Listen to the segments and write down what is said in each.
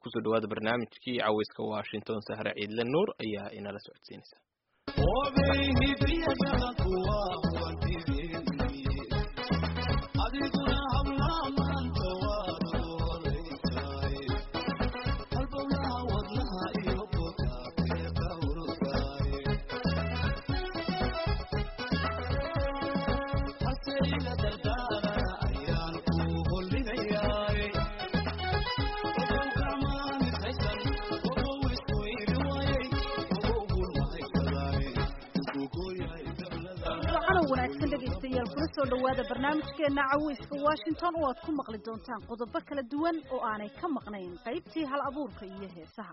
kusoo dhawaada barnaamijkii caweyska washington sahre ciidle nuur ayaa inala socodsiinaysa wanaagsan dhegaystayaal kuna soo dhowaada barnaamijkeena caweyska washington oo aad ku maqli doontaan qodobo kala duwan oo aanay ka maqnayn qaybtii hal abuurka iyo heesaha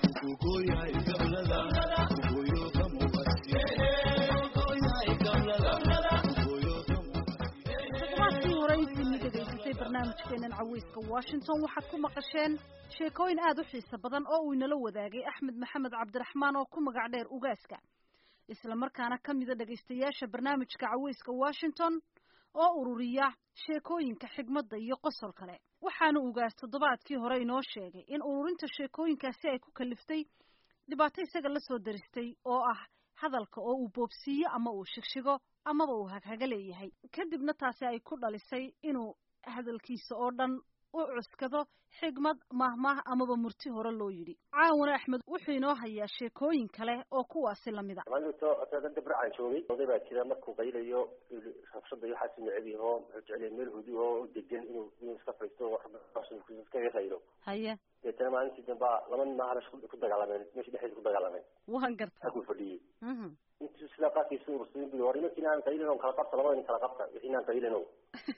toddobaadkii hore intiini dhegaysatay barnaamijkeenan caweyska washington waxaad ku maqasheen sheekooyin aada u xiiso badan oo uu inala wadaagay axmed maxamed cabdiraxmaan oo ku magac dheer ugaaska isla markaana ka mida dhegaystayaasha barnaamijka caweyska washington oo ururiya sheekooyinka xigmadda iyo qosol kale waxaana ugaas toddobaadkii hore inoo sheegay in ururinta sheekooyinkaasi ay ku kaliftay dhibaato isaga la soo daristay oo ah hadalka oo uu boobsiiyo ama uu shigshigo amaba uu haghaga leeyahay kadibna taasi ay ku dhalisay inuu hadalkiisa oo dhan u cuskado xigmad mahmah amaba murti hore loo yidhi caawana axmed wuxuu inoo hayaa sheekooyin kale oo kuwaasi lamid a dabracaan joogay oday baa jira markuu qaylayo rabshada iyo waxaas neceb yaho wuxuu jecel yahay meel hudi oo degan inuu inuu iska faysto iskaga qaylo haye deetana maalintii dambaa laba nin maaha ku dagaalameen meesha dhexdeeda ku dagaalameen waan garta halkuu fadhiyey intuu sidaa qaarkiisa urursaday bui war imankiina aan qaylin on kala qabta labada nin kala qabta wixii aan qaylin o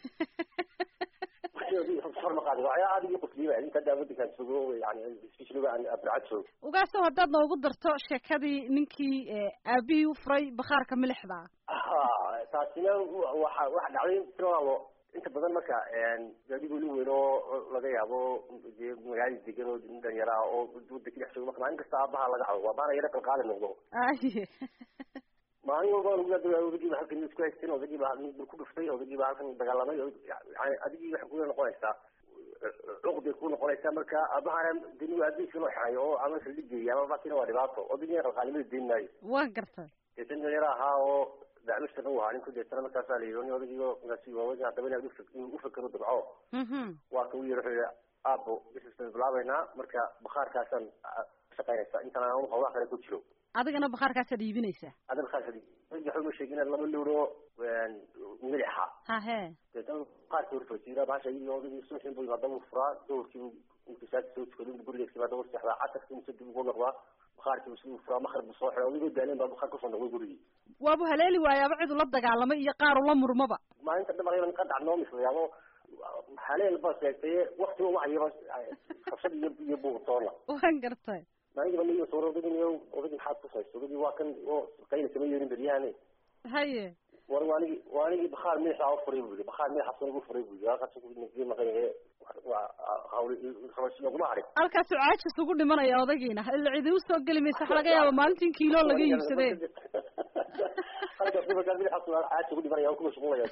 ugaasow haddaad noogu darto sheekadii ninkii aabihii u furay bakhaarka milixda taasina waxa waxa dhacday tiraado inta badan marka gaadigu nin weyn oo laga yaabo dee magaalada degan oo nin dhalinyara ah oo wadanka dhex joogo marka maalin kasta aabaha laga cabo waa baana yaro qalqaali noqdo aye maalin walba odagiiba halkan isku haysteen odagiiba bur ku dhuftay odagiiba halkan dagaalamay yani adigii waxay ku noqonaysaa cuqday ku noqonaysaa marka aabahana deni aabihisa loo xirayo oo ama saldhigeeya ama bakina waa dhibaato odagiina qalqaalimada deyn maayo waan gartay deetan dhalinyaro ahaa oo dacmishtan u ahaa ninku deetana markaasaa la yidhi nin odagiiba markaasi waaweyn haddaba inaad ufakero dabco waa ka u yiri wuxuu yihi aabo bisistan bilaabeynaa marka bakhaarkaasaan shaqaynaysa intaan aan hawlaha kale ku jiro adigana bakhaarkaasaad iibinaysaa ada bakhaarka waxuma sheegin inaad laba lowro milixa hahe deetana bakhaarkii horfasiira bahasha iyadii odagii suuxin buu haddaba furaa dowrkiibu inkisaasi soo tukado inbu gurigeesi baa dawr seexdaa casarkii mise dib ugu noqdaa bakhaarkii siduu furaa makrib buu soo xiray odigoo daaleen baa bakhaar kusoo noqday gurigii waabu haleeli waayaaba cid ula dagaalamay iyo qaar ula murmaba maalinta dhamarayba ka dhac noo mislayaabo haleel baa sheegtay waktiba wahayaba qabsad iyo iyo buuqtoona waan gartay maalinkiiba niyo soo odagin iyo odagii maxaad kusayso odagii waa kan oo qayla kama yeelin beryahane haye war waanigi waanigii bakhaar miixa u furay buu yihi bakhaar miixa sunigu furay buu yihi halkaas nagii maqan yahe waa hawli laguma harin halkaasuu caajis ugu dhimanaya odagiina ila cidi usoo geli maysa waxa laga yaaba maalintii kiilo laga iibsadee halkaas markaa miixa caajis ugu dhimanaya oo kumashquulaya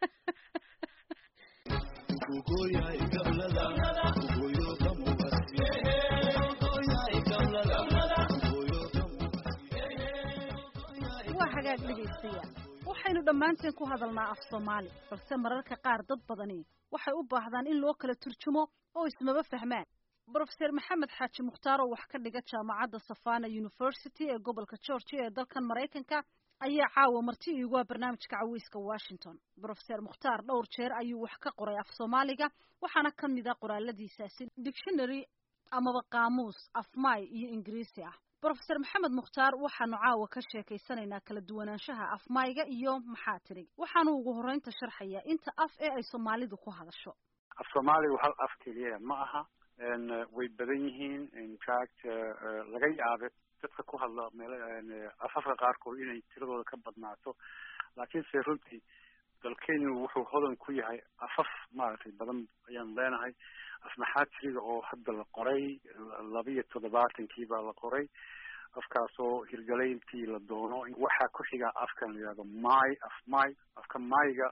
waa hagaag dhegaystayaal waxaynu dhammaanteen ku hadalnaa af soomaali balse mararka qaar dad badani waxay u baahdaan in loo kala turjumo oo ismaba fahmaan brofeser maxamed xaaji mukhtaar oo wax ka dhiga jaamacadda savana university ee gobolka georgia ee dalkan maraykanka ayaa caawa marti iigu ah barnaamijka caweyska washington brofeser mukhtaar dhowr jeer ayuu wax ka qoray af soomaaliga waxaana ka mid a qoraaladiisaasi dictionary amaba qaamuus afmaay iyo ingiriisi ah brofeser maxamed mukhtaar waxaanu caawa ka sheekaysanaynaa kala duwanaanshaha afmayga iyo maxaa tirig waxaanu ugu horreynta sharxayaa inta af ee ay soomaalidu ku hadasho af soomaaligu hal af keliya ma aha way badan yihiin infact laga yaabe dadka ku hadla meel afafka qaarkood inay tiradooda ka badnaato laakiinse runtii dalkeenu wuxuu hodan ku yahay afaf maaragtay badan ayaan leenahay af maxaa tiriga oo hadda la qoray labiyo toddobaatankii baa la qoray afkaasoo hirgalayntii la doono waxaa ku xigaa afkan la yihahdo may af may afka mayga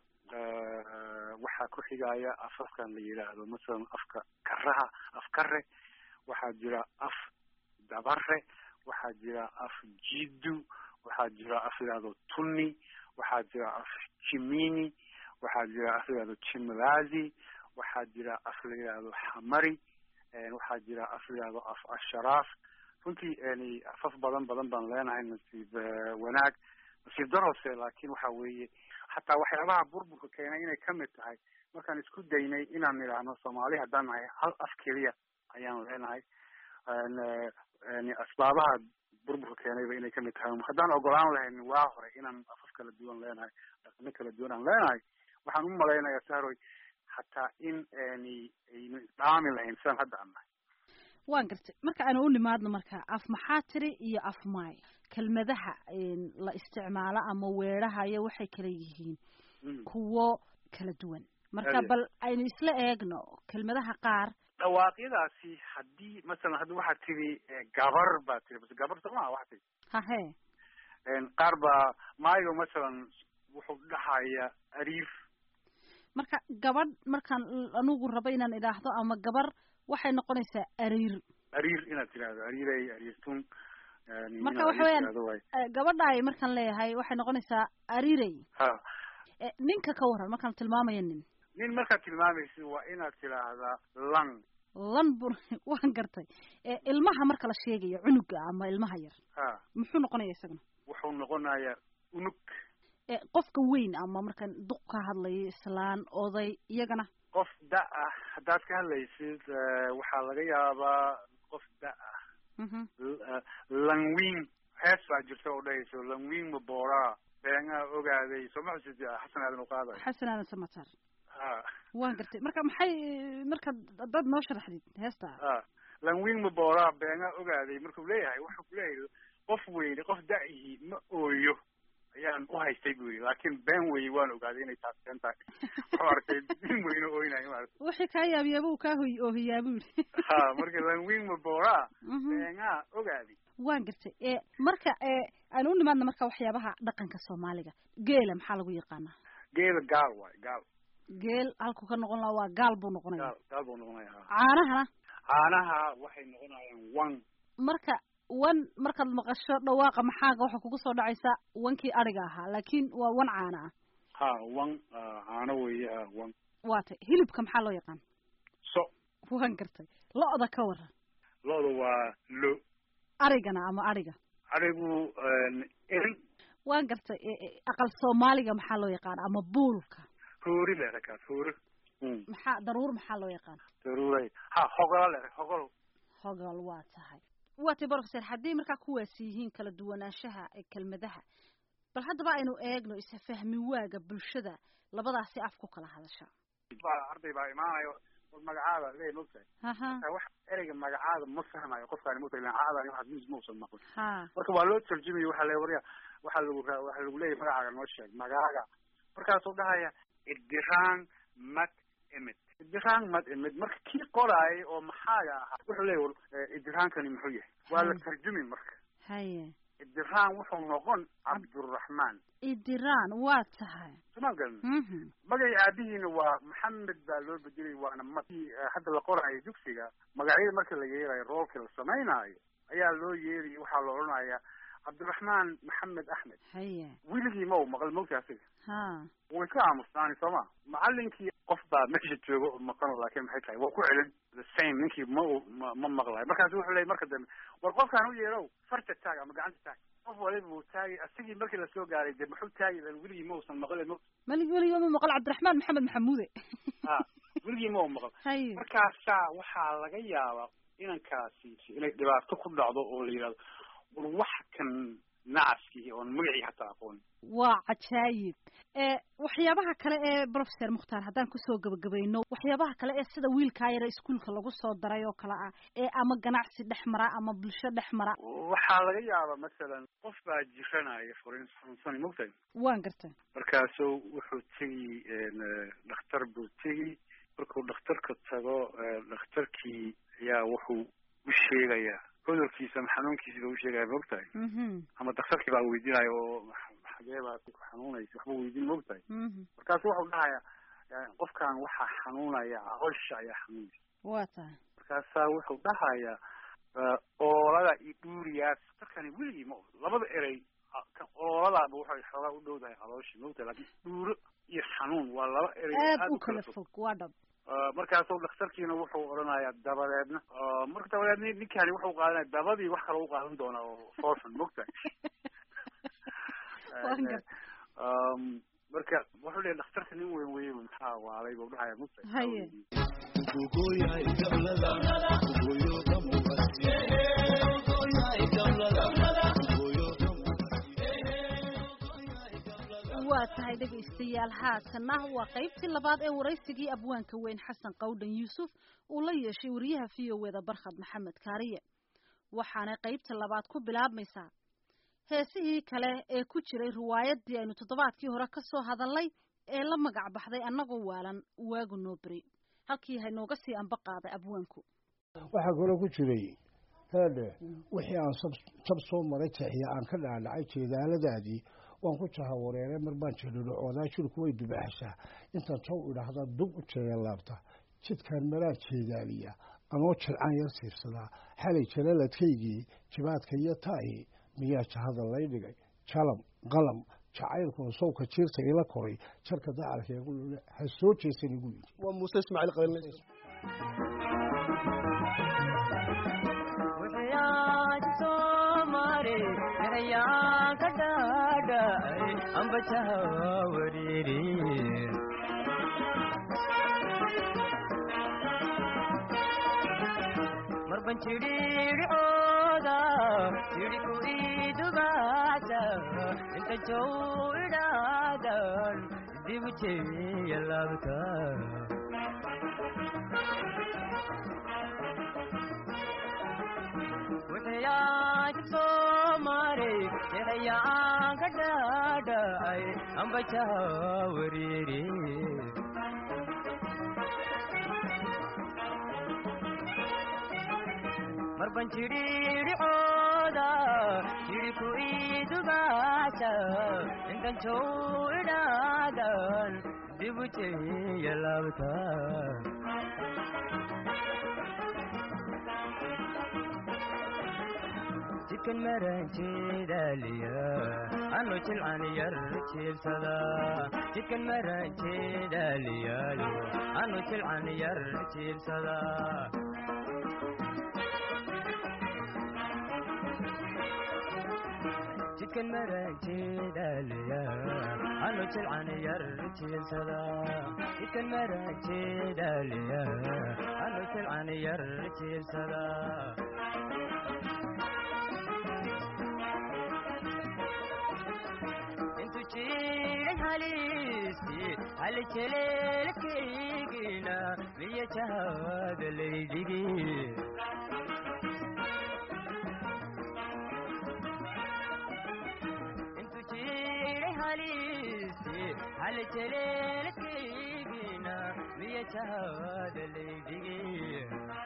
waxaa ku xigaya afafkan la yidhaahdo masalan afka karaha af kare waxaa jira af dabare waxaa jira af jidu waxaa jira af layihahdo tuni waxaa jira af jimini waxaa jira af layihahdo jimlazi waxaa jira af la yihahdo xamari waxaa jira af la yihahdo af asharaaf runtii yani afaf badan badan baan leenahay nasiib wanaag nasiib darose laakin waxa weeye xataa waxyaabaha burburka keenay inay kamid tahay markaan isku daynay inaan nidhaahno soomaali haddaan nahay hal af keliya ayaan leenahay yani asbaabaha burburka keenayba inay kamid tahay haddaan ogolaan lahayn waa hore inaan afaf kala duwan leenahay dhaqano kala duwan aan leenahay waxaan u malaynayaa sahroy hataa in yani aynu dhaami lahayn sidaan hadda aan nahay waan gartay marka aanu u nimaadno marka af maxaa tiri iyo af maay kelmadaha la isticmaalo ama weedhahayo waxay kala yihiin kuwo kala duwan marka bal aynu isla eegno kelmadaha qaar dhawaaqyadaasi haddii masalan haddi waxaad tiri gabar baa tiri bas gabar soo maha waxaa tiri hahe qaar baa maayo masalan wuxuu dhahaya ariif marka gabadh markaan anugu rabo inaan idhaahdo ama gabar waxay noqonaysaa ariir ariir inaad tirahdo ariirey ariirtun marka waxa weyaan gabadhaay markaan leeyahay waxay noqonaysaa arirey ha ninka ka waran markaan tilmaamayo nin nin markaad tilmaamaysid waa inaad tidhaahdaa lan lan bur waan gartay ilmaha marka la sheegayo cunuga ama ilmaha yar ha muxuu noqonaya isaguna wuxuu noqonayaa unug qofka weyn ama markaan duq ka hadlayo islaan oday iyagana qof da ah haddaad ka hadlaysid waxaa laga yaabaa qof da ah langwing hees baa jirta oo dhahayso langwing mabora beengaa ogaaday soo ma xusid xasan aadan uqaaday xasan aadan samatar ha waan gartay marka maxay marka dad noo sharaxdid heesta ha langwing mabora beengaa ogaaday markuu leeyahay wuxuu kuleeyahay qof weyne qof da-ihi ma ooyo ayaan u haystay bu yidhi laakin been weye waan ogaaday inay taas been tahay wuxuu arkay nin weyne ooynayo maarata wixii kaa yaabiyaaba uu kaa hoy oohiyaa bu yidhi ha marka langwing mabora beengaa ogaaday waan gartay e marka aan u nimaadna marka waxyaabaha dhaqanka soomaaliga geela maxaa lagu yaqaanaa geela gaal waay gaal geel halkuu ka noqon lahaa waa gaal buu noqonaya gaal gaal buu noqonaya ha caanahana caanaha waxay noqonayaan wan marka wan markaad maqasho dhawaaqa maxaaga waxaa kugu soo dhacaysa wankii adhiga ahaa laakin waa wan caana ah ha wan caano weeye ha wan waa tay hilibka maxaa loo yaqaan so waan gartay lo-da ka waran lo-da waa lo arigana ama adhiga adhigu erin waan gartay aqal soomaaliga maxaa loo yaqaan ama buulka hoori leeda kaas hoori maxaa daruur maxaa loo yaqaan daruuray ha hogola leeda hogol hogol waa tahay waa tay professor haddii markaa kuwaasi yihiin kala duwanaanshaha kelmadaha bal haddaba aynu eegno isfahmi waaga bulshada labadaasi af ku kala hadasha arday baa imaanayo war magacaada le mogtahay haha wax ereyga magacaada ma fahmayo qofkaani mogtahay ilan caadani waxaas mis mausan maqlin ha marka waa loo tarjumayo waxaa le warya waxaa lagu ra waxaa lagu leeyahy magacaaga noo sheeg magaaga markaasuu dhahaya idiraan mad imid idiraan mad imid marka kii qoraayay oo maxaaga ahaa wuxuu leeyahy war idiraankani muxuu yahay waa la tarjumi marka haye idiraan wuxuu noqon cabduraxmaan idiraan waa tahay soma garan magay aabihiina waa maxamed baa loo bedelay waana ma hadda la qoraayo dugsiga magacyada marka la yeerayo roolka la samaynaayo ayaa loo yeeraya waxaa la odhanayaa cabdiraxmaan maxamed axmed haye wiligii ma u maqal mogta asiga ha way ka aamustaani sooma macalinkii qof baa meesha jooga oo maqan laakin maxay tahay waa ku celin the same ninkii ma u ma ma maqlayo markaasu wuxuu leeyay marka dambe war qofkaan u yeerow farta taag ama gacanta taag qof waliba uu taagay asigii markii lasoo gaaray de muxuu taagi lan weligii ma usan maqlin mo mali weliga ma maqal cabdiraxmaan maxamed maxamuude ha weligii ma u maqal haye markaasaa waxaa laga yaabaa inankaasi inay dhibaato ku dhacdo oo la yidhahdo war wax kan nacaskii oon magacii hataa aqoon waa cajaayib waxyaabaha kale ee professor mukhtaar haddaan kusoo gabagabayno waxyaabaha kale ee sida wiilkaa yara iskuolka lagu soo daray oo kale ah ee ama ganacsi dhex mara ama bulsho dhex mara waxaa laga yaabaa masalan qof baa jiranaya furin xanuunsani mogtahay waan gartay markaasuu wuxuu tegi dhakhtar buu tegi markuu dhakhtarka tago dhakhtarkii ayaa wuxuu u sheegayaa cudurkiisa ama xanuunkiisa baa usheegaya maogtahay ama daktarkii baa weydiinaya oo xagee baa ku xanuunaysa waxba weydiin maogtahay markaasu wuxuu dhahaya qofkan waxaa xanuunaya caloosha ayaa xanuunaysa waa tahay markaasaa wuxuu dhahayaa oolada iyo dhuuriyaas darkani weligii ma labada erey ooladaaba waxay xoogaa u dhowdahay calooshii mogta laakiin dhuuro iyo xanuun waa laba erey aad u kala fog waa dhab markaasuu dhakhtarkiina wuxuu odhanayaa dabadeedna marka dabadeedna ninkani wuxuu qaadanaya dabadii wax kale u qaadan doonaa oo foorxun mogtahay marka wuxuu leeyahy dhakhtarka nin weyn weye maxaa waalay buu dhahaya mogtahay haye waa tahay dhegaystayaal haatanna waa qaybtii labaad ee waraysigii abwaanka weyn xasan qawdhan yuusuf uu la yeeshay wariyaha v o eda barkhad maxamed kaariye waxaanay qaybta labaad ku bilaabmaysaa heesihii kale ee ku jiray riwaayadii aynu toddobaadkii hore ka soo hadalnay ee la magac baxday annagoo waalan waagu noo beri halkii haynooga sii anba qaaday abwaanku waxaa kaloo ku jiray heedhe wixii aan jab soo maray teexiya aan ka dhaadhacay jeedaaladaadii waan ku jahawareeray mar baan jelilocoodaa jirku way dubaxshaa intaan tow idhaahda dub u jeegalaabta jidkaan maraan jeedaaliya anoo jilcaan yar siibsadaa xalay jalaladkaygii jibaadka iyo taahi miyaa jahada lay dhigay jalam qalam jacaylkuna sowka jiirta ila koray jarka dacalkeegu ha soo jeesan igu yidhi waa muuse ismaaciil qabiil marban jidhiidhicooda jidhiku idubaasa inta jow idhaadan dibu jeeya laabta wixiyaajib soo maray jexayaan ka dhaadhacay ambajaha wariiri marban jidhiidhicooda jidhiku idubaasa intan jow idhaadan dibu jeeya laabta jidkan maran jeedaaliya anu jilcan yar jiibsada jidkan maran jeedaaliyaayo anu jilcan yar jiibsada jidkan maran jeedaaliya anu jilcan yar jiibsada jidkan maran jeedaaliya anu jilcan yar jiibsada intu jiray haliisi hali jeleelkaygina miya jahada laydhigi intu jiray haliisi hali jeleelkaygina miya jahada laydhigi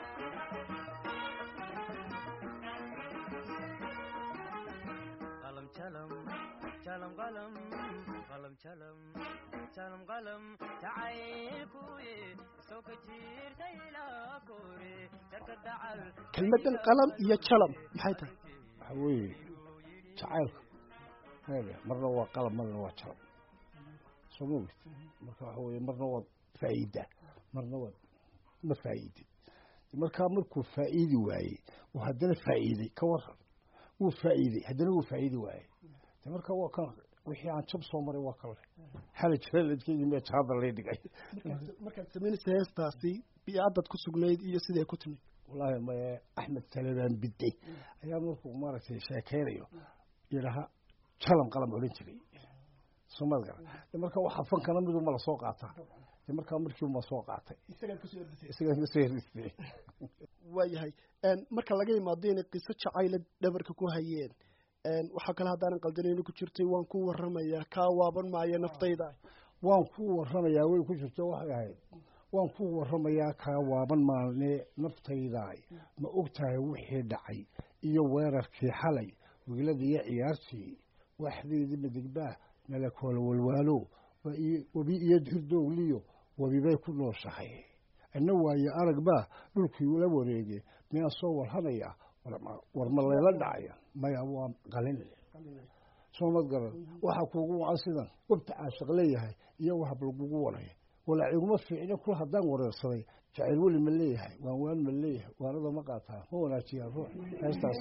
qalam jalam jalam qalam qalam jalam jalam qalam jacaylkuye soo ka jirta ilaa kore jarka dacal kelmadan qalam iyo jalam maxay tahay waxaa weeye jacaylka heede marna waa qalam marna waa jalam soo ma ogid marka waxa weeye marna waad faa'iidaa marna waad ma faa'iidid markaa markuu faa'iidi waayey uu haddana faa'iiday ka waran wuu faa'iiday haddana wuu faa'iidi waayey de marka waa kan wixii aan jab soo maray waa kan leh xala jalaladkeygii mee jahada lay dhigay markaad samaynaysa heestaasi biyaadaad ku sugnayd iyo siday ku timid wallaahi maye axmed talebaan bidday ayaa markuu maaragtay sheekeynayo yidhaha jalam qalam odhan jiray soomad garan de marka waxa fankana miduma la soo qaataa de markaa markiiuma soo qaatay isagaan kasoo herdistay waayahay marka laga imaado inay qiso jacayla dhabarka ku hayeen waxaa kale haddaanan qaldanayni ku jirtay waan ku waramayaa kaa waaban maayo naftayda waan ku waramayaa way ku jirto waxay ahayd waan ku waramayaa kaa waaban maalne naftaydaay ma og tahay wixii dhacay iyo weerarkii xalay wiiladii iyo ciyaartii waxdeedii madegbaa nala koola walwaalo webi iyo hirdoogliyo webibay ku nooshahay ina waaye arag baa dhulkii ula wareege miyaa soo warhanaya war ma layla dhacaya maya waa qalin soomad garan waxaa kuugu wacan sidan wabta caashiq leeyahay iyo wahab lagugu waraya walaa iguma fiicne kul haddaan wareersaday jacayl weli ma leeyahay waan waan ma leeyahay waanada ma qaataa ma wanaajiyaa ruux heestaas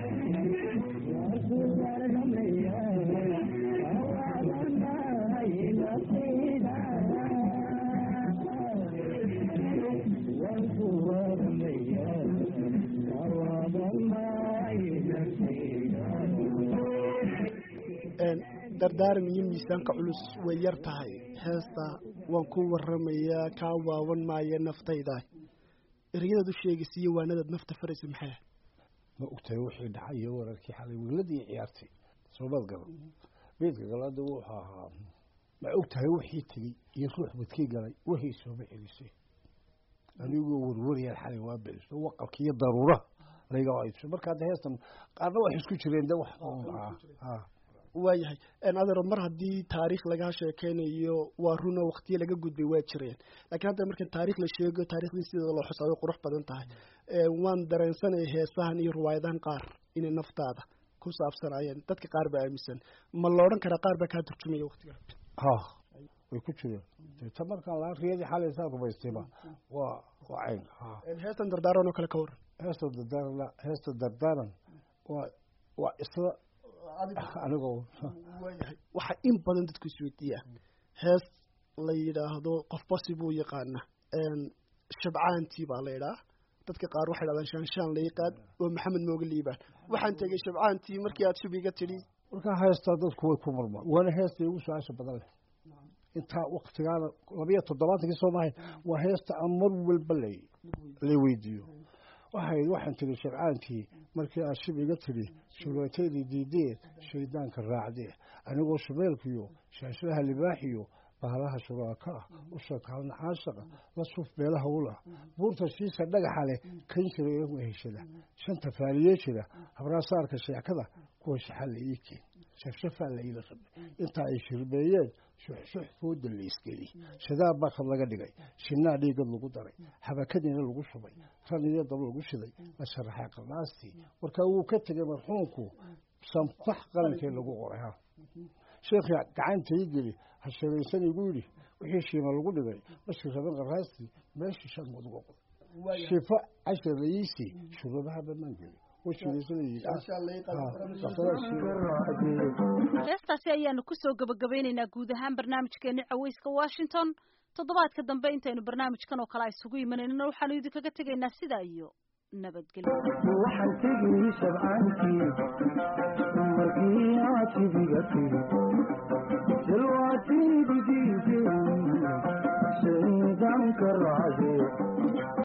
dardaaran iyo miisaanka culus way yar tahay heesta waan ku waramayaa kaa waawan maaya naftayda ereyadaad u sheegaysa iyo waanadaad nafta faraysa maxay ma ogtahay wixii dhacay iyo wararkii xalay wiiladii ciyaartay soomad garan beedka galaada wuxuu ahaa ma ogtahay wixii tegey iyo ruux badkii galay wixii sooma celisay anigoo warwariyaan xalay waa beliso waqalka iyo daruuraha layga aybso marka hadda heestan qaarna wax isku jireen de wax waayahay adeero mar haddii taariikh lagaa sheekeynayo waa runo waktiyo laga gudbay waa jireen lakiin hadda marka taarikh la sheego taarikhdii sideeda loo xusaa way qurux badan tahay waan dareensanaya heesahan iyo riwaayadahan qaar inay naftaada ku saabsanayeen dadka qaar baa aaminsan ma la odhan karaa qaar baa kaa turjumaya waktiga ha way ku jireen ta markaan laa riyadii xalay saa rumaystayba waa waa cayn ha heestan dardaaran oo kale ka waran heesta dardaaran heesta dardaaran waa waa isla anigoo waayahay waxaa in badan dadku isweydiiya hees la yidhaahdo qofba sibuu yaqaana shabcaantii baa la yidhaha dadka qaar waxay dhahdaan shaanshaan la yaqaan oo maxamed mooga liibaan waxaan tegey shabcaantii markii aad shubiga tidhi markaa heestaa dadku way ku murmaan waana heesta igu su-aasha badan leh intaa waktigaana labiyo toddobaatankii soo mahayn waa heesta aan mar walba la la weydiiyo waxay waxaan tiri shabcaankii markii aad shib iga tidhi shureetaydii diideed shaydaanka raacdee anigoo shabeelkiyo shaashadaha libaaxiyo bahalaha shuraaka ah usha kaalna caashaqa la suuf beelaha ula buurta shiisa dhagaxa leh kan jira igu heshada shanta faaliye jira habraasaarka sheekada kuwa shaxalla ii keen shafshafaa la iila rabay intaa ay shirbeeyeen shuxshux fooda la isgeli shadaab bakad laga dhigay shinaa dhiigad lagu daray habakadiina lagu shubay ran iyo dab lagu shiday la sharaxay qardhaastii markaa wuu ka tegay marxuumku sanfax qalankee lagu qoray ha sheekhi gacanta ii geli ha shabaysan igu yidhi wixii shiima lagu dhigay bashir raban qaraastii meeshii shan muduga qoray shifo cashar layiisii shuruubaha bamaan geli heestaasi ayaanu kusoo gabagabeynaynaa guud ahaan barnaamijkeeni caweyska washington toddobaadka dambe intaynu barnaamijkan oo kale isugu imanayno waxaanu idinkaga tegaynaa sidaa iyo nabadgelyo waxaan tegay shabcaankii markii aad sibiga tiri silwaatiididiisii shaydaanka raacdee